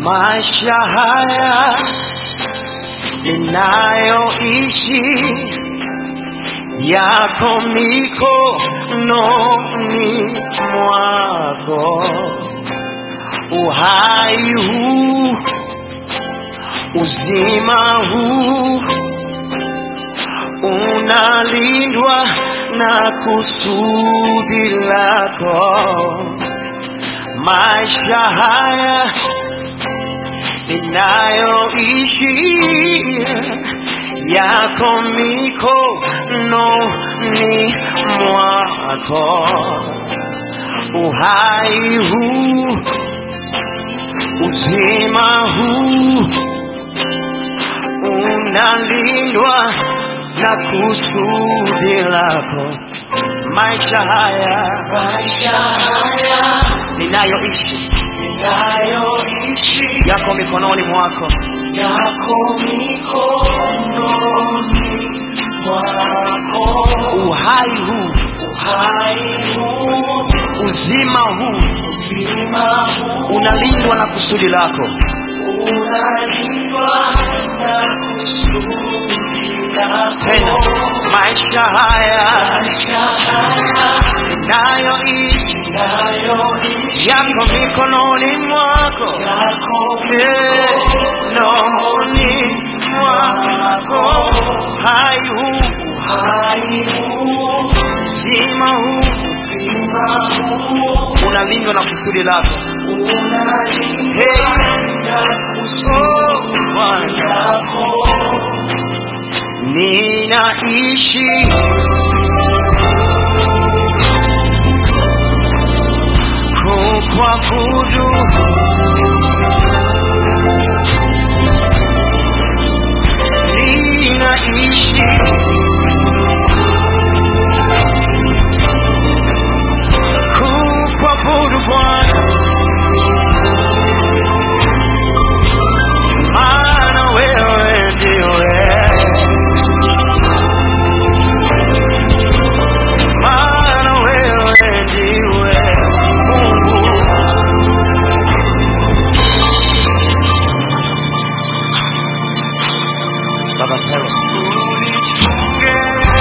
maisha haya ninayoishi yako mikononi mwako, uhai huu, uzima huu unalindwa na kusudi lako. Maisha haya ninayoishi yako mikononi mwako, uhai huu, uzima huu unalindwa na kusudi lako. Maisha haya Maisha haya ninayoishi ninayoishi yako mikononi mwako, yako mikononi mwako, uhai huu, uhai huu, uzima huu uzima huu unalindwa na kusudi lako. unalindwa na kusudi lako. Tena maisha haya Maisha haya ninayoishi ninayoishi yako mikononi mwako, yako mikononi mwako, uhai huu, uhai huu, uzima huu uzima huu unalindwa na kusudi lako. unalindwa na kusudi Oh, Bwana. lako. ninaishi kukuabudu ninaishi kukuabudu Bwana maana wewe ndiwe maana wewe ndiwe Mungu. Baba Pele. Unichunge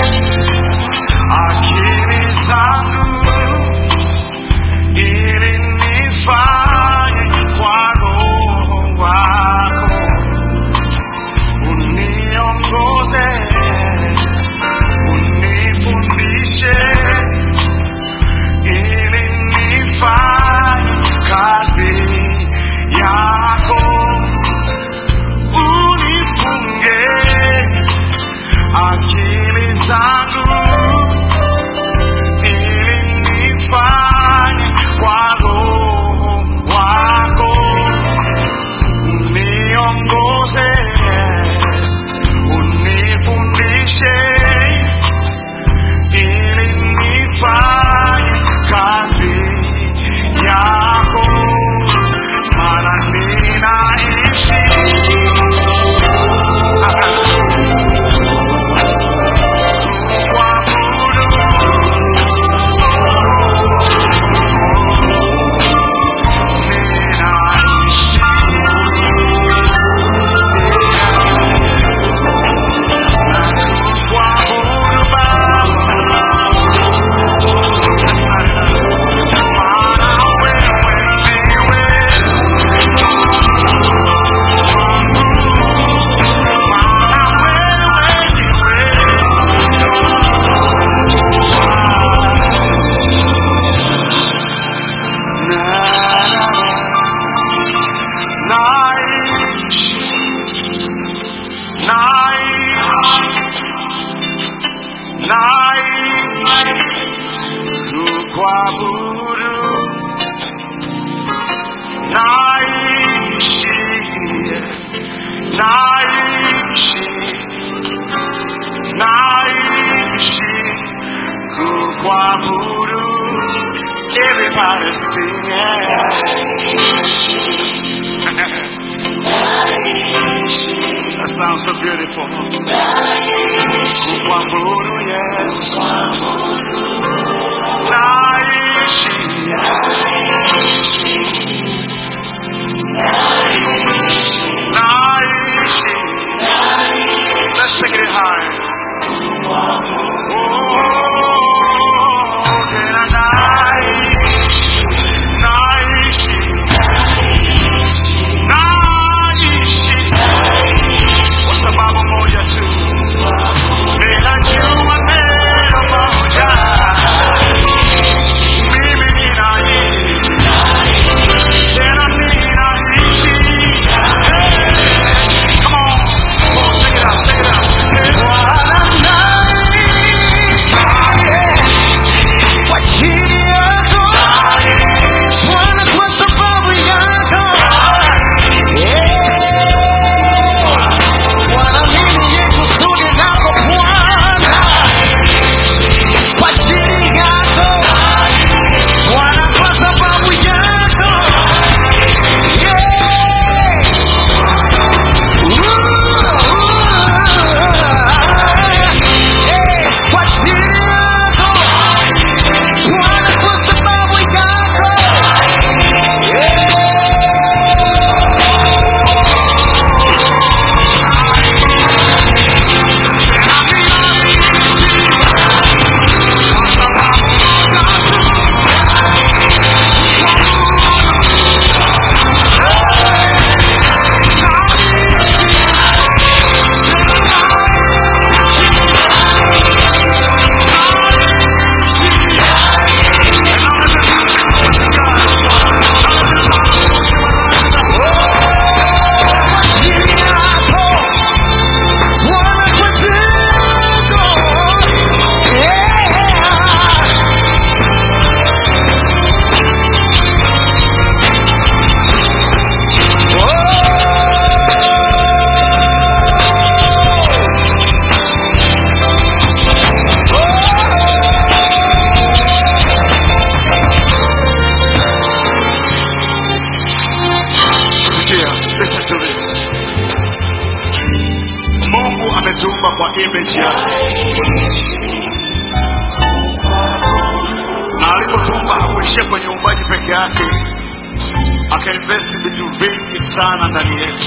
akili zangu ili nifanye kwa Roho wako, uniongoze unifundishe ili nifanye kazi yako, unifunge akili zangu ili nifanye kwa Roho wako, uniongoze unifundishe ili nifanye kazi yako, maana ninaishi kuabudu. Ninaishi kuabudu Baba. Maana wewe ndiwe Naishi, naishi, naishi kukuabudu. Everybody sing it. That sounds so beautiful. Kukuabudu, yes. Naishi, Naishi yake akainvesti vitu vingi sana ndani yetu,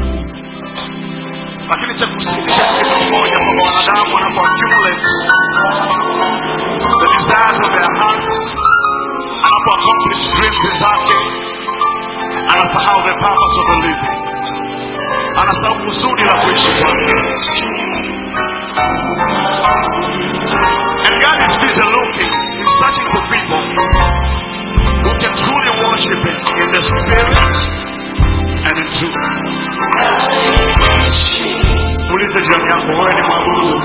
lakini cha kusikitisha ni kitu kimoja, kwamba wanadamu wanapo accumulate the desires of their hearts, anapo accomplish dreams zake, anasahau the purpose of the living, anasahau kusudi la kuishi kwake. And God is busy looking, He's searching for people who can truly worship Him in the spirit and in truth. Muulize jirani yako, wewe ni mwabudu?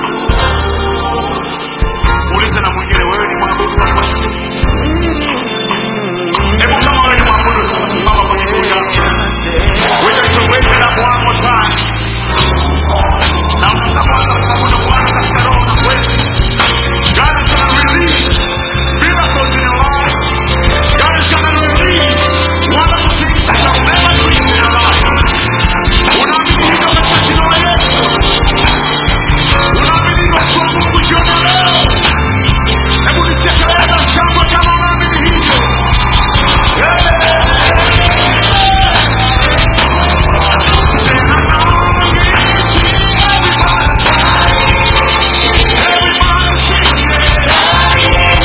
Muulize na mwingine, wewe ni mwabudu? Hebu kama wewe ni mwabudu, sasa simama kwenye miguu yako. We're going to raise it up one more time. Na unapoanza kumwabudu Bwana katika roho na kweli, God is going to release miracles in your life. God is going to release wonderful things that you have never dreamed in your life. Unaamini hivyo katika jina la Yesu? Unaamini hivyo kwa Mungu jioni ya leo? Hebu nisikie kelele za shangwe kama unaamini hivyo. Tena naamini, everybody sing it.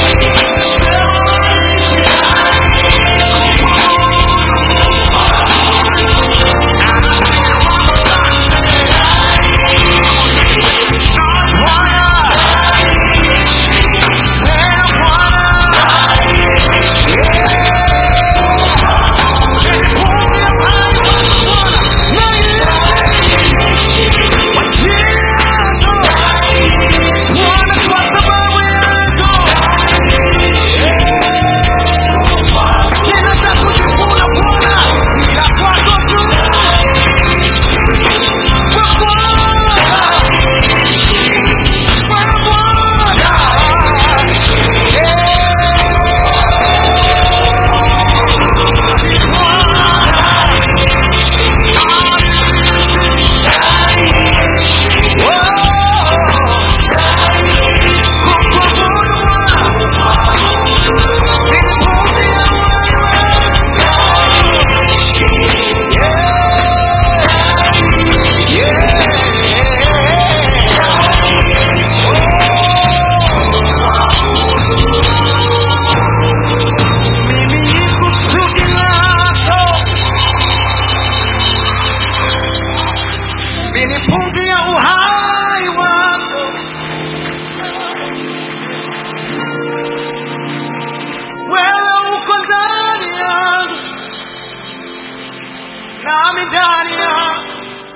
Mimi ni kusudi lako, mimi ni pumzi ya uhai wako. Wewe uko ndani yangu, nami ndani yako,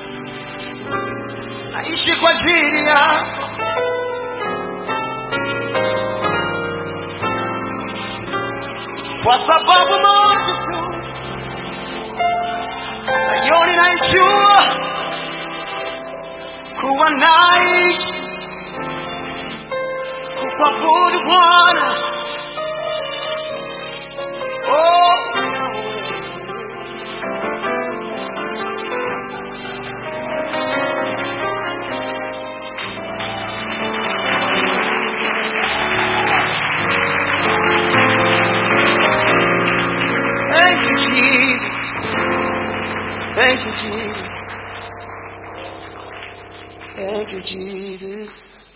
naishi kwa ajili yako. kwa sababu moja tu, nayo ninaijua kuwa naishi kukuabudu Bwana. Oh, thank you, Jesus. Thank you, Jesus. Thank you, Jesus.